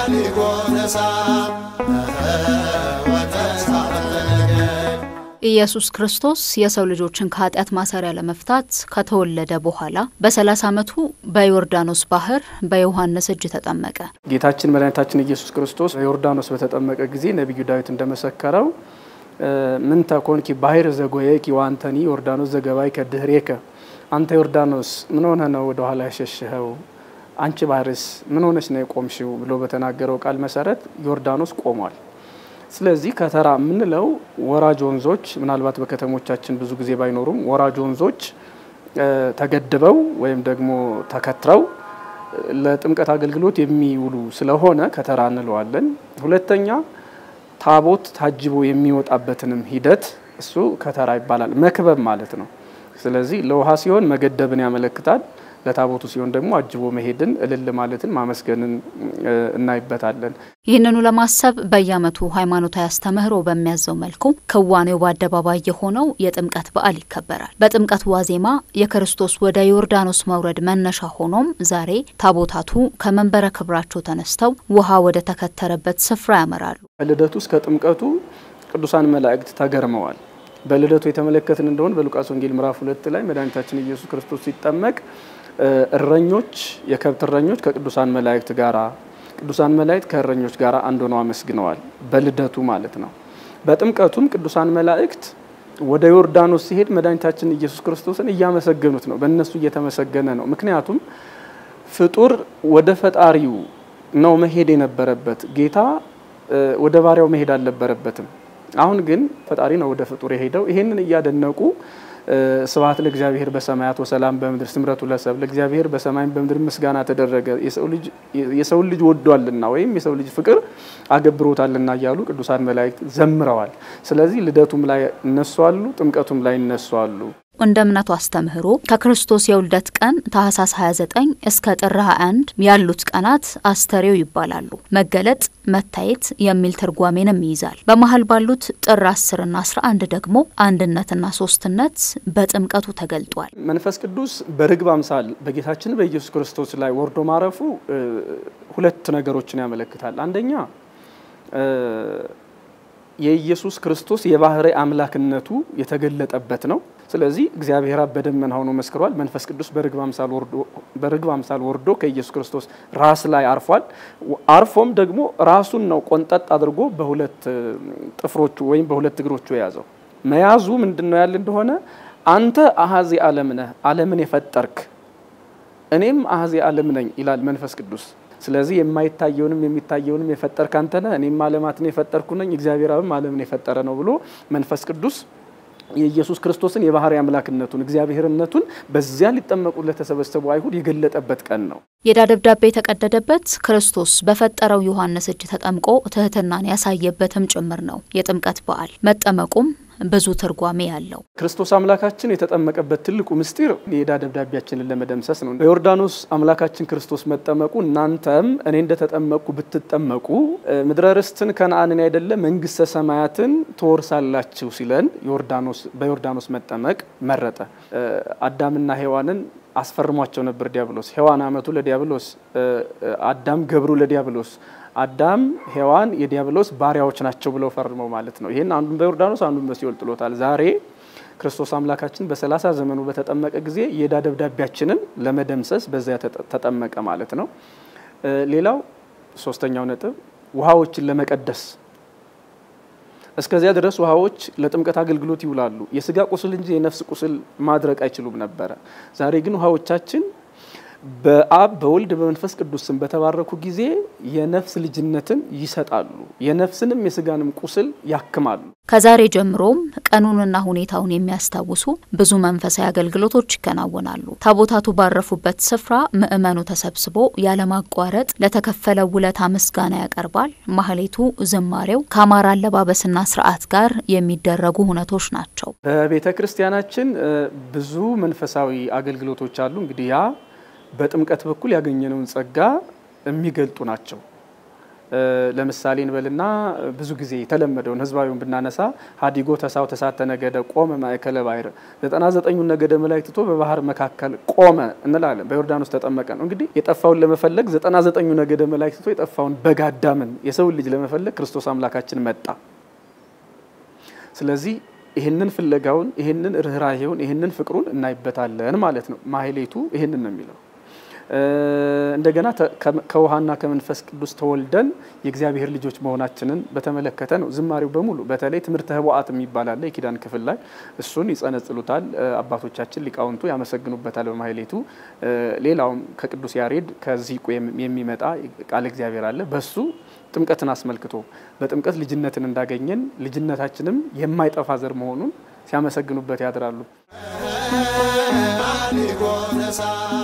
ኢየሱስ ክርስቶስ የሰው ልጆችን ከኃጢአት ማሰሪያ ለመፍታት ከተወለደ በኋላ በ30 ዓመቱ በዮርዳኖስ ባህር በዮሐንስ እጅ ተጠመቀ። ጌታችን መድኃኒታችን ኢየሱስ ክርስቶስ በዮርዳኖስ በተጠመቀ ጊዜ ነቢዩ ዳዊት እንደመሰከረው ምን ተኮንኪ ባሕር ዘጎየኪ ወአንተኒ ዮርዳኖስ ዘገባይከ ድኅሬከ፣ አንተ ዮርዳኖስ ምን ሆነ ነው ወደ ኋላ ያሸሽኸው? አንቺ ባህርስ ምን ሆነች ነው የቆምሽው? ብሎ በተናገረው ቃል መሰረት ዮርዳኖስ ቆሟል። ስለዚህ ከተራ የምንለው ወራጅ ወንዞች ምናልባት በከተሞቻችን ብዙ ጊዜ ባይኖሩም ወራጅ ወንዞች ተገድበው ወይም ደግሞ ተከትረው ለጥምቀት አገልግሎት የሚውሉ ስለሆነ ከተራ እንለዋለን። ሁለተኛ ታቦት ታጅቦ የሚወጣበትንም ሂደት እሱ ከተራ ይባላል። መክበብ ማለት ነው። ስለዚህ ለውሃ ሲሆን መገደብን ያመለክታል። ለታቦቱ ሲሆን ደግሞ አጅቦ መሄድን፣ እልል ማለትን፣ ማመስገንን እናይበታለን። ይህንኑ ለማሰብ በየዓመቱ ሃይማኖታዊ አስተምህሮ በሚያዘው መልኩ ክዋኔው በአደባባይ የሆነው የጥምቀት በዓል ይከበራል። በጥምቀት ዋዜማ የክርስቶስ ወደ ዮርዳኖስ መውረድ መነሻ ሆኖም ዛሬ ታቦታቱ ከመንበረ ክብራቸው ተነስተው ውሃ ወደ ተከተረበት ስፍራ ያመራሉ። ከልደቱ እስከ ጥምቀቱ ቅዱሳን መላእክት ተገርመዋል። በልደቱ የተመለከትን እንደሆነ በሉቃስ ወንጌል ምዕራፍ ሁለት ላይ መድኃኒታችን ኢየሱስ ክርስቶስ ሲጠመቅ እረኞች የከብት እረኞች ከቅዱሳን መላእክት ጋራ ቅዱሳን መላእክት ከእረኞች ጋር አንድ ሆነው አመስግነዋል። በልደቱ ማለት ነው። በጥምቀቱም ቅዱሳን መላእክት ወደ ዮርዳኖስ ሲሄድ መድኃኒታችን ኢየሱስ ክርስቶስን እያመሰገኑት ነው። በእነሱ እየተመሰገነ ነው። ምክንያቱም ፍጡር ወደ ፈጣሪው ነው መሄድ የነበረበት። ጌታ ወደ ባሪያው መሄድ አልነበረበትም። አሁን ግን ፈጣሪ ነው ወደ ፍጡር የሄደው። ይሄንን እያደነቁ ስብሐት ለእግዚአብሔር በሰማያት ወሰላም በምድር ስምረቱ ለሰብ ለእግዚአብሔር በሰማይም በምድር ምስጋና ተደረገ የሰውን ልጅ ወዷልና ወይም የሰው ልጅ ፍቅር አገብሮታልና እያሉ ቅዱሳን መላእክት ዘምረዋል። ስለዚህ ልደቱም ላይ እነሱ አሉ፣ ጥምቀቱም ላይ እነሱ አሉ። እንደ እምነቱ አስተምህሮ ከክርስቶስ የውልደት ቀን ታህሳስ 29 እስከ ጥር 21 ያሉት ቀናት አስተሬው ይባላሉ። መገለጥ፣ መታየት የሚል ትርጓሜንም ይይዛል። በመሀል ባሉት ጥር 10ና 11 ደግሞ አንድነትና ሶስትነት በጥምቀቱ ተገልጧል። መንፈስ ቅዱስ በርግብ አምሳል በጌታችን በኢየሱስ ክርስቶስ ላይ ወርዶ ማረፉ ሁለት ነገሮችን ያመለክታል። አንደኛ የኢየሱስ ክርስቶስ የባህሪ አምላክነቱ የተገለጠበት ነው። ስለዚህ እግዚአብሔር አብ በደመና ሆኖ መስክሯል። መንፈስ ቅዱስ በርግብ አምሳል ወርዶ ከኢየሱስ ክርስቶስ ራስ ላይ አርፏል። አርፎም ደግሞ ራሱን ነው ቆንጠጥ አድርጎ በሁለት ጥፍሮቹ ወይም በሁለት እግሮቹ የያዘው። መያዙ ምንድን ነው ያለ እንደሆነ አንተ አሀዜ ዓለም ነህ፣ ዓለምን የፈጠርክ እኔም አሀዜ ዓለም ነኝ ይላል መንፈስ ቅዱስ። ስለዚህ የማይታየውንም የሚታየውንም የፈጠርክ አንተ ነህ፣ እኔም ዓለማትን የፈጠርኩ ነኝ፣ እግዚአብሔር አብም ዓለምን የፈጠረ ነው ብሎ መንፈስ ቅዱስ የኢየሱስ ክርስቶስን የባህሪ አምላክነቱን እግዚአብሔርነቱን በዚያ ሊጠመቁ ለተሰበሰቡ አይሁድ የገለጠበት ቀን ነው። የዕዳ ደብዳቤ የተቀደደበት ክርስቶስ በፈጠረው ዮሐንስ እጅ ተጠምቆ ትህትናን ያሳየበትም ጭምር ነው የጥምቀት በዓል። መጠመቁም ብዙ ትርጓሜ ያለው ክርስቶስ አምላካችን የተጠመቀበት ትልቁ ምስጢር የዕዳ ደብዳቤያችንን ለመደምሰስ ነው። በዮርዳኖስ አምላካችን ክርስቶስ መጠመቁ እናንተም እኔ እንደተጠመቅኩ ብትጠመቁ ምድረ ርስትን ከነአንን አይደለ መንግስተ ሰማያትን ትወርሳላችሁ ሲለን በዮርዳኖስ መጠመቅ መረጠ። አዳምና ሔዋንን አስፈርሟቸው ነበር ዲያብሎስ። ሔዋን አመቱ ለዲያብሎስ፣ አዳም ገብሩ ለዲያብሎስ አዳም ሔዋን የዲያብሎስ ባሪያዎች ናቸው ብለው ፈርመው ማለት ነው። ይህን አንዱን በዮርዳኖስ አንዱን በሲኦል ጥሎታል። ዛሬ ክርስቶስ አምላካችን በሰላሳ ዘመኑ በተጠመቀ ጊዜ የዕዳ ደብዳቤያችንን ለመደምሰስ በዚያ ተጠመቀ ማለት ነው። ሌላው ሶስተኛው ነጥብ ውሃዎችን ለመቀደስ እስከዚያ ድረስ ውሃዎች ለጥምቀት አገልግሎት ይውላሉ። የስጋ ቁስል እንጂ የነፍስ ቁስል ማድረቅ አይችሉም ነበረ። ዛሬ ግን ውሃዎቻችን በአብ በወልድ በመንፈስ ቅዱስ ስም በተባረኩ ጊዜ የነፍስ ልጅነትን ይሰጣሉ። የነፍስንም የስጋንም ቁስል ያክማሉ። ከዛሬ ጀምሮም ቀኑንና ሁኔታውን የሚያስታውሱ ብዙ መንፈሳዊ አገልግሎቶች ይከናወናሉ። ታቦታቱ ባረፉበት ስፍራ ምእመኑ ተሰብስቦ ያለማቋረጥ ለተከፈለው ውለታ ምስጋና ያቀርባል። ማህሌቱ፣ ዝማሬው ከአማራ አለባበስና ስርዓት ጋር የሚደረጉ ሁነቶች ናቸው። በቤተ ክርስቲያናችን ብዙ መንፈሳዊ አገልግሎቶች አሉ። እንግዲህ ያ በጥምቀት በኩል ያገኘነውን ጸጋ የሚገልጡ ናቸው። ለምሳሌ እንበልና ብዙ ጊዜ የተለመደውን ህዝባዊውን ብናነሳ ሀዲጎ ተሳው ተሳተ ነገደ ቆመ ማእከለ ባሕር ዘጠና ዘጠኙን ነገደ መላእክት ትቶ በባህር መካከል ቆመ እንላለን። በዮርዳኖስ ተጠመቀ ነው እንግዲህ የጠፋውን ለመፈለግ ዘጠና ዘጠኙ ነገደ መላእክት ትቶ የጠፋውን በግ አዳምን የሰውን ልጅ ለመፈለግ ክርስቶስ አምላካችን መጣ። ስለዚህ ይህንን ፍለጋውን ይህንን ርኅራሄውን ይህንን ፍቅሩን እናይበታለን ማለት ነው። ማህሌቱ ይህንን ነው የሚለው። እንደገና ከውሃና ከመንፈስ ቅዱስ ተወልደን የእግዚአብሔር ልጆች መሆናችንን በተመለከተ ነው ዝማሬው በሙሉ። በተለይ ትምህርተ ኅቡዓት የሚባል አለ የኪዳን ክፍል ላይ እሱን ይጸነጽሉታል አባቶቻችን ሊቃውንቱ ያመሰግኑበታል በማህሌቱ። ሌላውም ከቅዱስ ያሬድ ከዚቁ የሚመጣ ቃል እግዚአብሔር አለ በሱ ጥምቀትን አስመልክቶ በጥምቀት ልጅነትን እንዳገኘን ልጅነታችንም የማይጠፋ ዘር መሆኑን ሲያመሰግኑበት ያድራሉ።